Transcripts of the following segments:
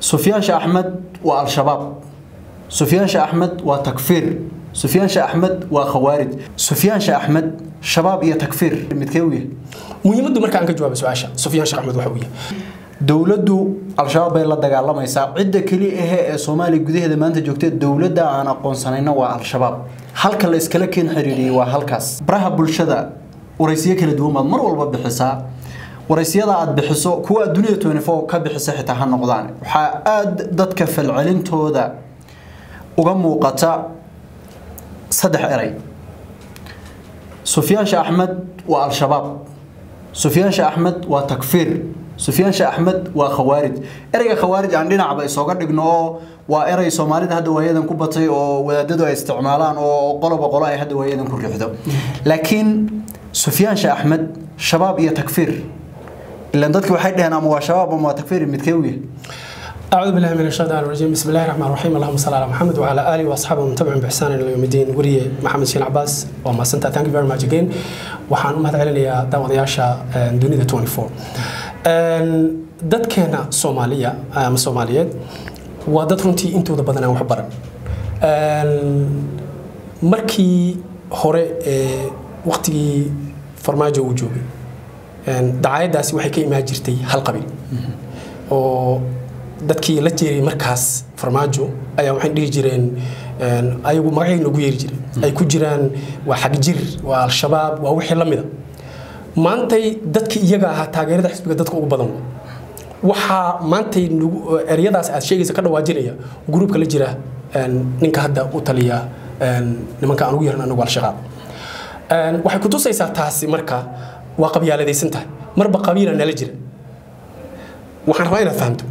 sufyaan sheekh axmed waa al-shabaab sufyaan sheekh axmed waa takfiir sufyaan sheekh axmed waa khawaarij sufyaan sheekh axmed shabaab iyo takfiir midkee u yahay muhiimaddu marka aan ka jawaabo su-aasha sufyaan sheekh axmed waxa uu yahay dowladdu al-shabaab bay la dagaalamaysaa cidda keli ahe ee soomaaliya gudaheeda maanta joogta dowladda aan aqoonsanayna waa al-shabaab halka la iskala keen xiriiriyey waa halkaas baraha bulshada waraysiyo kala duwan baad mar walba bixisaa waraysiyada aad bixiso kuwa adduunyada twenty four ka bixisa xitaa ha noqdaan waxaa aada dadka falcelintooda uga muuqata saddex eray sufyaan sheekh axmed waa al-shabaab sufyaan sheekh axmed waa takfiir sufyaan sheekh axmed waa khawaarij ereyga khawaarij aan dhinacba isooga dhigno oo waa erey soomaalida hadda waayadan ku batay oo wadaadadu ay isticmaalaan oo qoloba qolo ay hadda waayadan ku riixdo laakiin sufyaan sheekh axmed shabaab iyo takfiir ilaan dadki waxay dhaheen ama waa shabaab ama waa takfiir midkee u yahay أعوذ بالله من الشيطان الرجيم بسم الله الرحمن الرحيم اللهم صل على محمد وعلى آله وأصحابه ومن تبعهم بإحسان إلى يوم الدين وريه محمد شين عباس وما سنتا thank you very much again waxaan u mahad celinayaa daawadayaasha dunida 24 dadkeena Soomaaliya ama Soomaaliyeed waa dad runtii intooda badan aan wax baran markii hore ee waqtigii farmaajo uu joogay dacaayadaasi waxay ka imaan jirtay hal qabiil oo dadkii la jeeray markaas farmaajo ayaa waxay dhihi jireen ayagu magacay noogu yeeri jireen ay ku jiraan waa xagjir waa al-shabaab waa wixii la mida maantay dadkii iyaga ahaa taageerada xisbiga dadka ugu badan waxaa maantay eryadaas aad sheegaysa ka dhawaajinaya gruubka la jira ninka hadda u taliya nimanka aan ugu yeeran anagu al-shabaab waxay kutusaysaa taasi marka waa qabyaaladaysan tahay marba qabiila nala jira waxaan rabaa inaad fahamto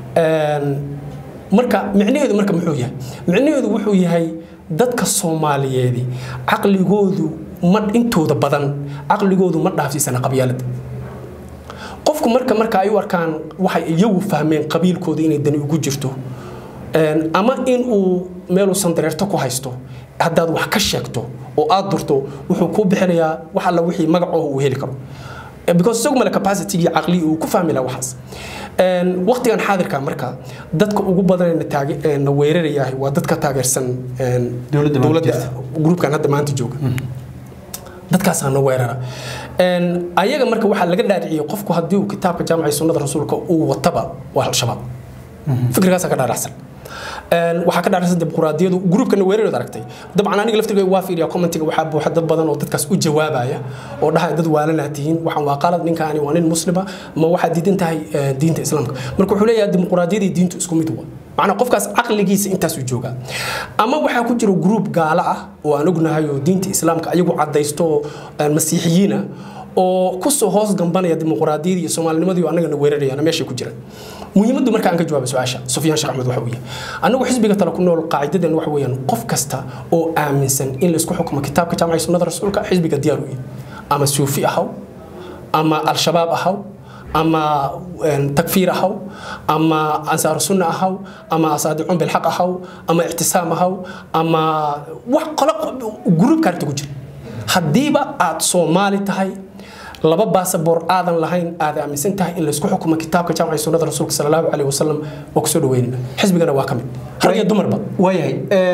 marka micnaheedu marka muxuu yahay micnaheedu wuxuu yahay dadka soomaaliyeedi caqligoodu ma intooda badan caqligoodu ma dhaafsiisana qabyaalada qofku marka marka ay u arkaan waxay iyagu fahmeen qabiilkooda inay dani ugu jirto ama in uu meeluusan dareerto ku haysto haddaad wax ka sheegto oo aad durto wuxuu kuu bixinayaa wax alla wixii magacooha uu heli karo because isagu male capacity iyo caqli uu ku fahmi lahaa waxaas waqtigan xaadirka marka dadka ugu badan na weerarayahay waa dadka taageersan dowladda gruubkan hadda maanta jooga dadkaasaa na weerara ayaga marka waxaa laga dhaadhiciyay qofku haddii uu kitaabka jaamaca sunnada rasuulka uu wataba waa al-shabaab fikirkaasaa ka dhaadhacsan waxaa ka dhaaraysan dimuqraadiyadu gruubkana weerareed aragtay dabcan aniga laftirkayga waa fiiriya commentiga waxaa buuxa dad badan oo dadkaas u jawaabaya oo dhahaya dad waalanaa tihiin waxaan waa qalad ninkaani waa nin muslima ma waxaad diidan tahay diinta islaamka marka wuxuu leeyahay dimuqraadiyadii diintu isku mid wa macnaa qofkaas caqligiisa intaasuu joogaa ama waxaa ku jira gruub gaalo ah oo aan ognahay oo diinta islaamka ayagu cadaysto masiixiyiina oo kusoo hoos gambanaya dimuqraadiyadii iyo soomaalinimadii oo annagana weerarayaan meeshay ku jiraan muhiimaddu marka aan ka jawaabo su-aasha sufyaan sheekh axmed waxa uu yahay annagu xisbiga tale ku nool qaacidadeena waxa weeyaan qof kasta oo aaminsan in laisku xukumo kitaabka jaamaca sunnada rasuulka xisbiga diyaar u yahay ama suufi ahaw ama al-shabaab ahaw ama takfiir ahaw ama ansaaru sunna ahaw ama asaadicun bilxaq ahaw ama ictisaam ahaw ama wax qolo gruubka arrinta ku jira haddiiba aad soomaali tahay laba baasaboor aadan lahayn aad aaminsan tahay in laysku xukumo kitaabka jaamaca sunnada rasuulka sala allahu caleyhi wasalam waa kusoo dhaweynayna xisbigana waa ka mid rag iyo dumarba waayahay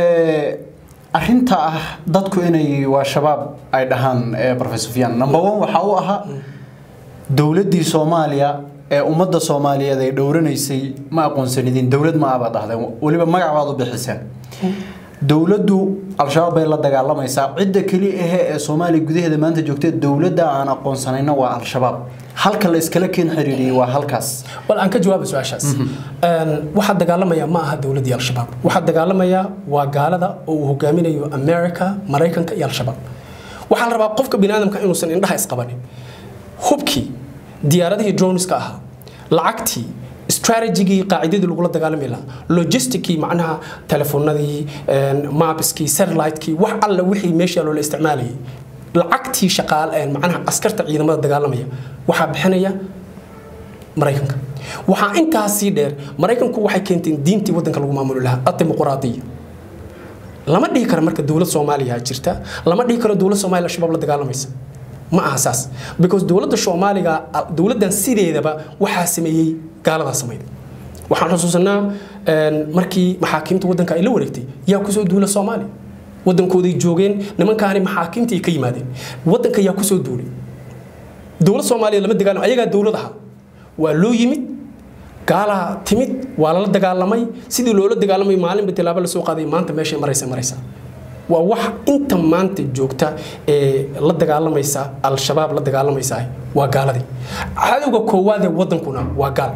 arrinta ah dadku inay waa shabaab ay dhahaan professor sufyaan number one waxaa u ahaa dowladdii soomaaliya ee ummadda soomaaliyeed ay dhowranaysay ma aqoonsanidin dowlad ma abaad dhahdeen weliba magac baad u bixiseen dowladdu al-shabaab bay la dagaalamaysaa cidda keli ahe ee soomaaliya gudaheeda maanta joogta dowladda aan aqoonsanayna waa al-shabaab halka la iskala keen xiriiriyey waa halkaas bal aan ka jawaaba su-aashaas waxaa dagaalamaya ma aha dowladdii al-shabaab waxaa dagaalamaya waa gaalada oo uu hogaaminayo america maraykanka iyo al-shabaab waxaa la rabaa qofka biniaadamka inuusan indhaha isqabanin hubkii diyaaradihii droneska ahaa lacagtii strategigii qaacidadii lagula dagaalami lahaa logisticii macnaha telefoonadii maabiskii satellitekii wax alla wixii meesha loola isticmaalayay lacagtii shaqaal macnaha askarta ciidamada dagaalamaya waxaa bixinaya maraykanka waxaa intaasii dheer maraykanku waxay keenteen diintii wadanka lagu maamuli lahaa adimuquraadiya lama dhihi karo marka dowlad soomaaliya jirta lama dhihi karo dowlad soomaaliya al-shabaab la dagaalamaysa ma aha saas because dowladda soomaaliga dowladdan sideedaba waxaa sameeyey gaaladaa samayda waxaan xusuusanaa markii maxaakiimta waddanka ay la wareegtay yaa kusoo duula soomaaliya waddankooday joogeen nimankaani maxaakiimtii ka yimaadeen waddanka yaa kusoo duulay dowlad soomaaliya lama dagaalamo ayagaa dowlad ahaa waa loo yimid gaalaa timid waa lala dagaalamay sidii loola dagaalamay maalinba tilaabo lasoo qaaday maanta meeshay maraysa maraysa waa wax inta maanta joogta ee la dagaalamaysa al-shabaab la dagaalamaysa waa gaaladii cadowga koowaad ee waddankuna waa gaal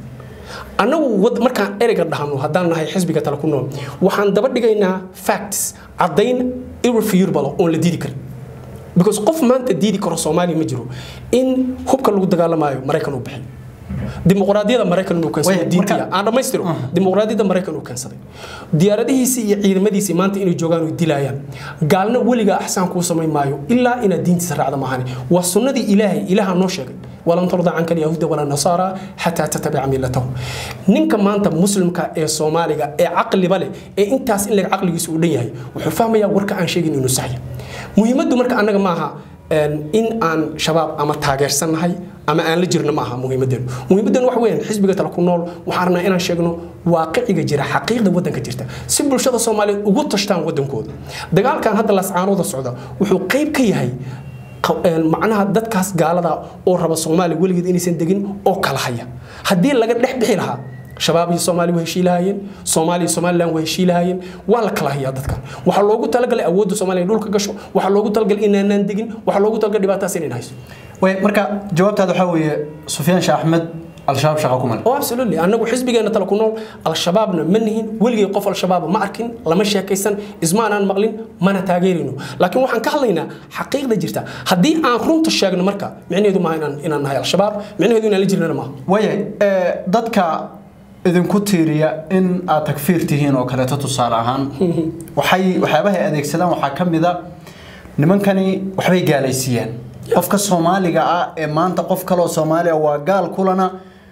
annagu markaan ereyga dhahno haddaan nahay xisbiga tale ku nool waxaan daba dhigaynaa facts caddayn irrefutable oon la diidi karin because qof maanta diidi karo soomaaliya ma jiro in hubka lagu dagaalamaayo maraykan uu bixi dimuqraadiyada maraykan uu keensaday diintiya aan dhammaystiro dimuqraadiyada maraykan uu keensaday diyaaradihiisii iyo ciidamadiisii maanta inay joogaan oo dilayaan gaalna weliga axsaan kuu samayn maayo ilaa inaad diintiisa raacda maahane waa sunnadii ilaahay ilaaha noo sheegay walan tarda canka alyahuuda wala nasaara xataa tatabica millatahum ninka maanta muslimka ee soomaaliga ee caqliba leh ee intaas in leg caqligiisa uu dhan yahay wuxuu fahmayaa warka aan sheegin inuu saxya muhiimaddu marka annaga maaha in aan shabaab ama taageersannahay ama aan la jirno ma aha muhiimadeenu muhiimadeenu wax weeyaan xisbiga tale ku nool waxaan rabnaa inaan sheegno waaqiciga jira xaqiiqda waddanka jirta si bulshada soomaaliyeed ugu tashtaan waddankooda dagaalkan hadda lascaanooda socda wuxuu qayb ka yahay macnaha dadkaas gaalada oo raba soomaaliya weligeed inaysan degin oo kala haya haddii laga dhex bixi lahaa shabaab iyo soomaaliya waa heshii lahaayeen soomaaliya iyo somaliland waa heshii lahaayeen waa la kala hayaa dadkan waxaa loogu talagalay awoodda soomaaliya dhulka gasho waxaa loogu talagalay inaanaan degin waxaa loogu talagalay dhibaataas inayn hayso way marka jawaabtaada waxaa weeye sufyaan sheekh axmed al-shabaab shaqa ku male oh absolutely annagu xisbigeena tale ku nool al-shabaabna ma nihin weligay qof al-shabaab ma arkin lama sheekaysan ismaanaan maqlin mana taageerayno laakiin waxaan ka hadlaynaa xaqiiqda jirta haddii aan runta sheegno marka micnaheedu maaha inaan inaan nahay al-shabaab micnaheedu inaan la jirnana maaha waayahay dadka idinku tiiriya in aad takfiir tihiin oo kaleeto tusaale ahaan waxay waxyaabahay adeegsadaan waxaa ka mid a nimankani waxbay gaalaysiiyaan qofka soomaaliga ah ee maanta qof kaleoo soomaaliya waa gaal kulana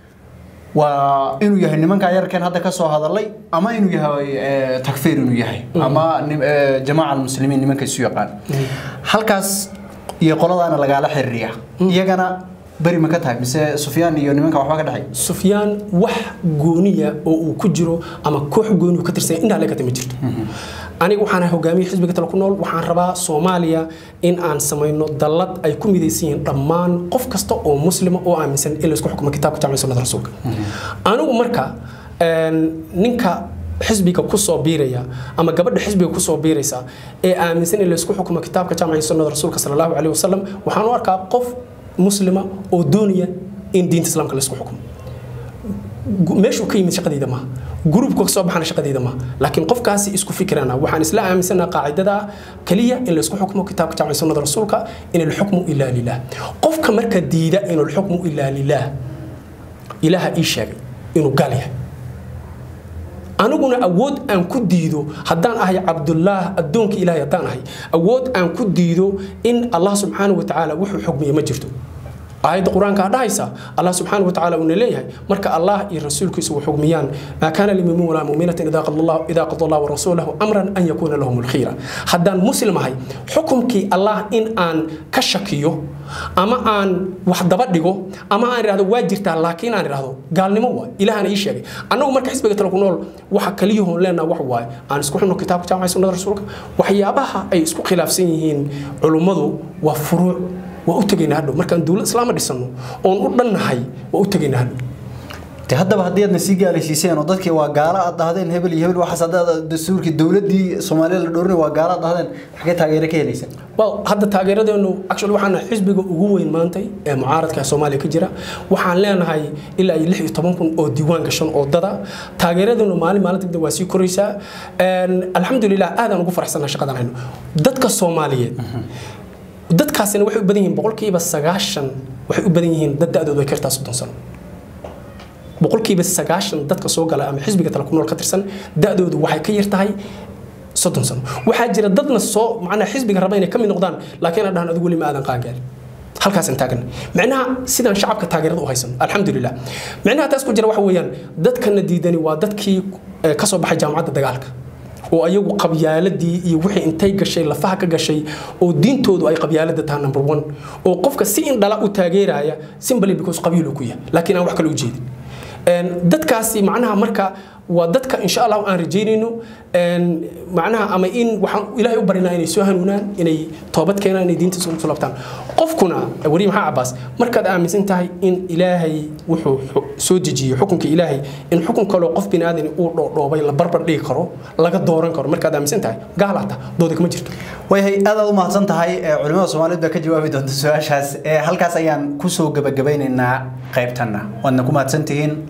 waa inuu yahay nimanka yarkeen hadda kasoo hadalay ama inuu yahay takfiir inuu yahay ama jamaaca almuslimiin nimanka isu yaqaan halkaas iyo qoladaana lagaala xiriiriya iyagana beri ma ka tahay mise sufyaan iyo nimanka waxba ka dhexay sufyaan wax gooniya oo uu ku jiro ama koox gooni uu ka tirsan intaa leekata ma jirto aniga waxaan hogaamiye xisbiga tale ku nool waxaan rabaa soomaaliya in aan samayno dallad ay ku midaysan yihiin dhammaan qof kasta oo muslima oo aaminsan in laisku xukumo kitaabka jacmi sunnada rasuulka anigu marka ninka xisbiga kusoo biiraya ama gabadha xisbiga kusoo biiraysa ee aaminsan in laisku xukumo kitaabka jaamacii sunnada rasuulka sala allahu caleyhi wasalam waxaan u arkaa qof muslima oo doonaya in diinta islaamka laisku xukumo meeshuu ka yimid shaqadayda maaha gruubka kasoo baxana shaqadayda maaha laakiin qofkaasi isku fikirana waxaan isla aaminsanaa qaacidada kaliya in laisku xukmo kitaabka jaamci sunnada rasuulka in alxukmu ilaa lilah qofka marka diida in alxukmu ilaa lilah ilaaha ii sheegay inuu gaal yahay aniguna awood aan ku diido haddaan ahay cabdulaah addoonka ilaahay haddaan ahay awood aan ku diido in allah subxaanahu watacaala wuxuu xugmiye ma jirto aayadda qur-aanka dhahaysa allah subxaanahu watacaala uuna leeyahay marka allah iyo rasuulkiisa uu xugmiyaan maa kaana limumin walaa muminatin idaa qada allah warasuulahu amran an yakuuna lahum lkhiira haddaan muslim ahay xukumkii allah in aan ka shakiyo ama aan wax daba dhigo ama aan idhahdo waa jirtaa laakiin aan idhahdo gaalnimo waay ilaahana ii sheegay annagu marka xisbiga tale ku nool waxa kaliyahoon leenaha wax waaye aan isku xunno kitaabka jaamacay sunnada rasuulka waxyaabaha ay isku khilaafsan yihiin culummadu waa furuuc waa u tegaynaa hadhow markaan dowlad islaama dhisano oon u dhannahay waa u tegaynaa hadhow de haddaba haddii aadna sii gaalaysiiseen oo dadkii waa gaalo aad dhahdeen hebel iyo hebel waxaas haddaad dastuurkii dowladdii soomaaliya la dhoorinay waa gaalo aad dhahdeen xaggee taageero ka helaysa well hadda taageeradeenu actually waxaan nahay xisbiga ugu weyn maantay ee mucaaradka soomaaliya ka jira waxaan leenahay ilaa iyo lix iyo toban kun oo diiwaan gashan oo dada taageeradeenu maalin maalinta dib waa sii koraysaa alxamdulilah aadaan ugu faraxsannaha shaqadan hayno dadka soomaaliyeed dadkaasina waxay u badan yihiin boqolkiiba sagaashan waxay u badan yihiin dad da-doodu ay ka yartaa soddon sano boqolkiiba sagaashan dadka soo gala ama xisbiga tale ku nool ka tirsan da-doodu waxay ka yar tahay soddon sano waxaa jira dadna soo macnaa xisbiga raba inay ka mid noqdaan laakiin aan dhahan adigu weli ma aadan qaangaal halkaasaan taagana micnaha sidaan shacabka taageerada u haysano alxamdulilah micnaha taas ku jira waxa weeyaan dadkana diidani waa dadkii ka soo baxay jaamacadda dagaalka oo ayagu qabyaaladii iyo wixii intay gashay lafaha ka gashay oo diintoodu ay qabyaalada tahay number one oo qofka si indhala u taageeraya simply because qabiil uu ku yahay laakiin aan wax kale u jeedin dadkaasi macnaha marka waa dadka insha allah aan rajaynayno macnaha ama in waxaan ilaahay u barinaa inay soo hanuunaan inay toobad keenaan inay diinta soo labtaan qofkuna wari maxaa cabaas markaad aaminsan tahay in ilaahay wuxuu soo dejiyey xukunka ilaahay in xukun kaloo qof bini aadan uu dhoodhoobay la barbar dhigi karo laga dooran karo markaad aaminsan tahay gaalaata dooda kama jirto wayhay aad aad u mahadsan tahay culimada soomaaliyeed baa ka jawaabi doonta su-aashaas halkaas ayaan kusoo gabagabeynaynaa qaybtanna waadna ku mahadsantihiin